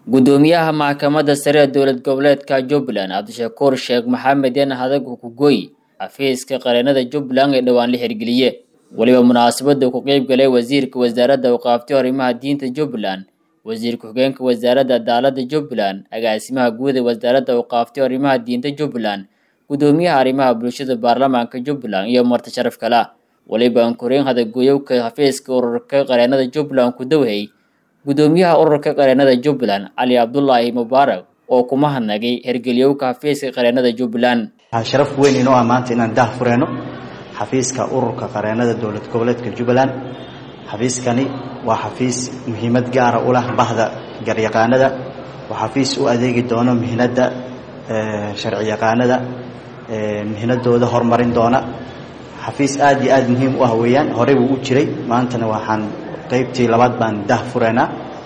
gudoomiyaha maxkamadda sare ee dowlad goboleedka jubbaland cabdishakuur sheekh maxamed yan hadag hukugoy xafiiska qareenada jubbaland ee dhowaan la hirgeliye weliba munaasabada ku qeyb galay wasiirka wasaaradda awqaafti arrimaha diinta jubbaland wasiirka xogeenka wasaaradda cadaaladda jubbaland agaasimaha guud ee wasaaradda awqaafti arrimaha diinta jubbaland gudoomiyaha arrimaha bulshada baarlamaanka jubbaland iyo marti sharaf kala weliba ankoreen hadagoyowka xafiiska ururka qareenada jubbaland ku dawhay gudoomiyaha ururka qareenada jubbaland cali cabdulaahi mubaarak oo kuma hadnagay hergeliyowka xafiiska qareenada jubbaland waxaa sharaf weyn inoo ah maanta inaan dah fureyno xafiiska ururka qareenada dowlad goboleedka jubbaland xafiiskani waa xafiis muhiimad gaara u leh bahda garyaqaanada waa xafiis u adeegi doono mihnadda sharci yaqaanada mihnadooda horumarin doona xafiis aad iyo aad muhiim u ah weeyaan horey buu u jiray maantana waxaan qaybtii labaad baan dah fureynaa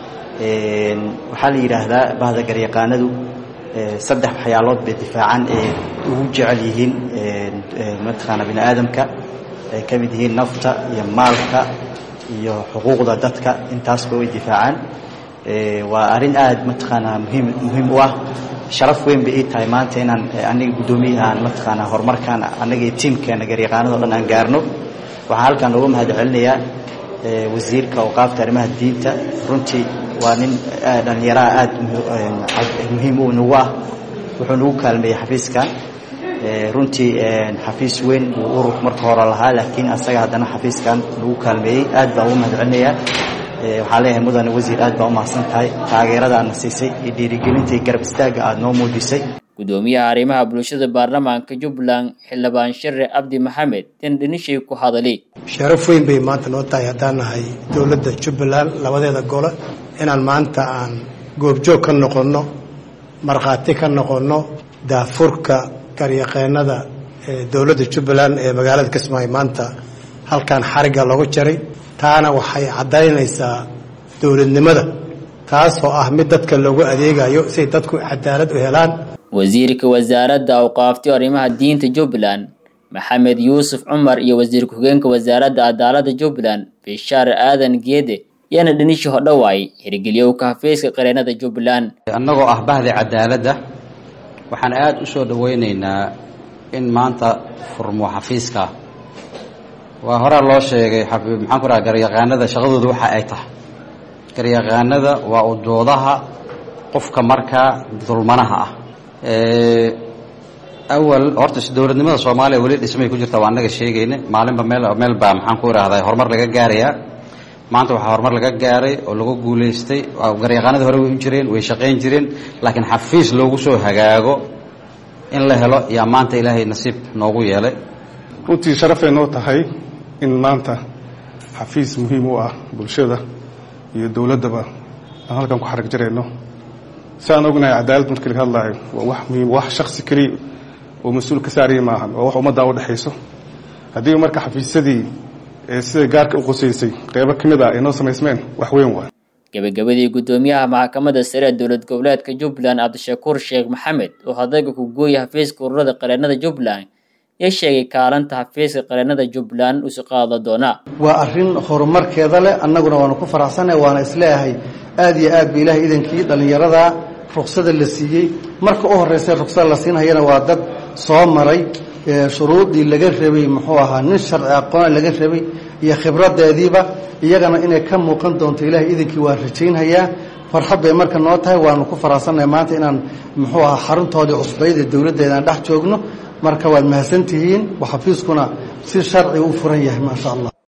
waxaa la yidhaahdaa bahda garyaqaanadu saddex waxyaalood bay difaacaan ee ugu jecel yihiin mataqaana bini aadamka ay ka mid yihiin nafta iyo maalka iyo xuquuqda dadka intaasba way difaacaan waa arrin aad mataqaanaa muhiim muhiim u ah sharaf weyn bay ii tahay maanta inaan aniga guddoomiyahaan mataqaanaa horumarkaan annaga iyo tiimkeena garyaqaanado dhan aan gaarno waxaan halkaan uga mahad celinayaa wasiirka awqaafta arrimaha diinta runtii waa nin dhallinyaraha aad muhiim u nagu ah wuxuu nagu kaalmeeyey xafiiskan runtii xafiis weyn buu urur marka hore lahaa laakiin asaga haddana xafiiskan nagu kaalmeeyey aad baan ugu mahad celinayaa waxaan leeyahay mudane wasiir aad baa umahadsan tahay taageerada aadna siisay iyo dhiirigelinta iyo garab istaagga aada noo muujisay gudoomiyaha arrimaha bulshada baarlamaanka jubbaland xildhibaan share cabdi maxamed in dhinishay ku hadali sharaf weyn bay maanta noo tahay haddaan nahay dowladda jubbaland labadeeda gole inaan maanta aan goobjoog ka noqonno markhaati ka noqonno daafurka garyaqeenada ee dowladda jubbaland ee magaalada kismaayo maanta halkan xarigga loogu jaray taana waxay caddaynaysaa dowladnimada taasoo ah mid dadka loogu adeegayo siay dadku cadaalad u helaan wasiirka wasaaradda awqaafti arrimaha diinta jubbaland maxamed yuusuf cumar iyo wasiir ku-xigeenka wasaaradda cadaaladda jubbaland bishaar aadan geede yaana dhinishi hodhowaay hirgeliyowka xafiiska qareenada jubbaland annagoo ah bahda cadaaladda waxaan aada u soo dhoweynaynaa in maanta furmo xafiiska waa horaa loo sheegay maxaan ku raha garyaqaanada shaqadooda waxa ay tahay garyaqaanada waa udoodaha qofka markaa dulmanaha ah awal horta dowladnimada soomaaliya weli dhismay ku jirta waa annaga sheegayna maalinba meel meel baa maxaan ku irahdaa horumar laga gaarayaa maanta waxaa horumar laga gaaray oo lagu guulaystay garyaqaanada hore way u jireen way shaqayn jireen laakiin xafiis loogu soo hagaago in la helo yaa maanta ilaahay nasiib noogu yeelay runtii sharafay noo tahay in maanta xafiis muhiim u ah bulshada iyo dowladdaba aan halkan ku xarag jarayno si aan ognahay cadaalad markii laga hadlaayo waa wax muhiim wax shaksi keliya oo mas-uul ka saaraya maahan waa wax ummaddaa u dhexayso haddii marka xafiisyadii ee sida gaarka u qusaysay qeybo ka mid ah ay noo samaysmeen wax weyn waay gabagabadii gudoomiyaha maxkamadda sare ee dowlad goboleedka jubbaland cabdishakuur sheekh maxamed oo hadaga ku gooya xafiiska ururada qareenada jubbaland ya sheegay kaalanta xafiiska qareenada jubbaland usi qaada doona waa arrin horumarkeeda leh annaguna waanu ku faraxsannahay waana isleeyahay aada iyo aad ba ilaahay idankii dhallinyarada ruksada la siiyey marka u horreysa ruksada la siinhayana waa dad soo maray shuruudii laga rabay muxuu ahaa nin sharci aqoona laga rabay iyo khibradeediiba iyagana inay ka muuqan doonto ilaahay idankii waa rajaynhayaa farxad bay marka noo tahay waanu ku faraxsannahay maanta inaan muxuu ahaa xaruntoodii cusbayd ee dowladdeedaan dhex joogno marka waad mahadsantihiin xafiiskuna si sharci u furan yahay maasha allah